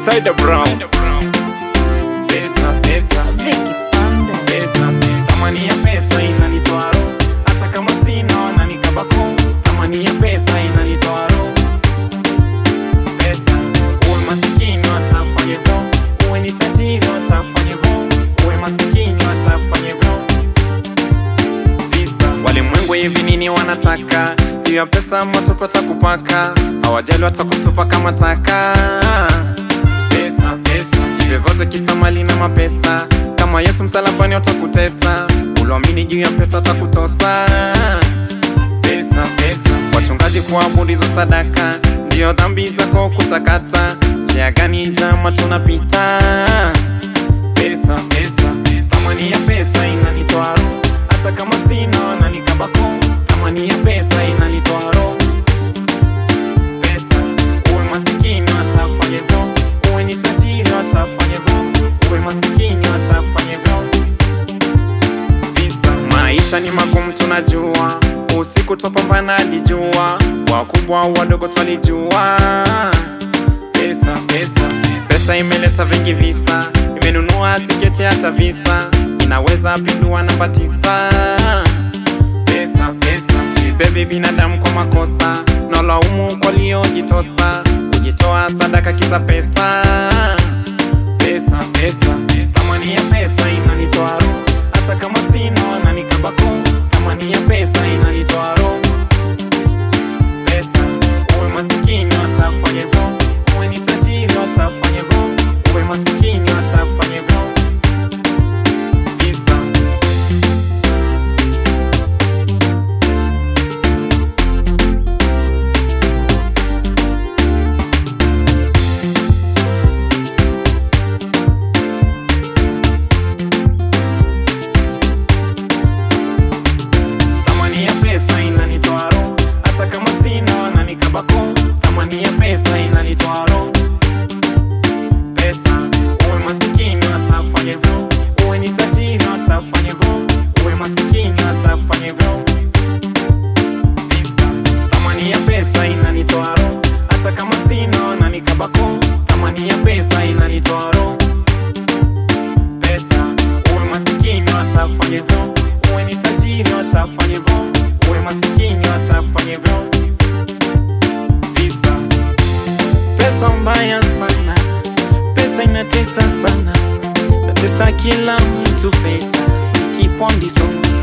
Side Brown. Pesa, pesa, Vicky Panda. pesa. Thamani ya pesa inanitoa roho. Hata kama sina wananikabako. Thamani ya pesa inanitoa roho. Pesa. Uwe masikini watakufanya hivyo. Uwe ni tajiri watakufanya hivyo. Uwe masikini watakufanya hivyo. Visa. Walimwengu hivi nini wanataka juu ya pesa matopata kupaka hawajali watakutupa kama taka pesa pesa hivyo vyote kisa mali na mapesa kama yesu msalabani watakutesa uliamini juu ya pesa watakutosa pesa pesa wachungaji kuabudu hizo sadaka ndiyo dhambi zako kutakata njia gani njama tunapita pesa pesa thamani ya pesa inanitoa roho hata kama sina wananikabako thamani ya pesa inanitoa roho pesa uwe masikini watakufanya hivyo uwe ni tajiri watakufanya hivyo uwe masikini watakufanya hivyo visa maisha ni magumu tunajua usiku topambana hadi jua wakubwa wadogo twalijua pesa pesa pesa imeleta vingi visa imenunua tiketi hata visa inaweza pindua namba tisa pesa pesa sibebi binadamu kwa makosa nalaumu kwa liojitosa kujitoa sadaka kisa pesa pesa pesa thamani ya pesa inanitoa roho hata kama sina wananikabako thamani ya pesa inanitoa roho pesa uwe masikini watakufanya hivyo uwe ni tajiri watakufanya hivyo uwe masikini watakufanya hivyo visa Thamani ya pesa inanitoa roho hata kama sina wananikabako. Thamani ya pesa inanitoa roho. Pesa uwe masikini watakufanya hivyo, uwe ni tajiri watakufanya hivyo, uwe masikini watakufanya hivyo. Visa. Thamani ya pesa inanitoa roho hata kama sina wananikabako. Thamani ya pesa inanitoa roho. Pesa uwe masikini watakufanya hivyo, uwe ni tajiri watakufanya hivyo, uwe masikini watakufanya hivyo. Visa. Pesa mbaya sana, pesa inatesa sana, natesa kila mtu. Pesa kipondi so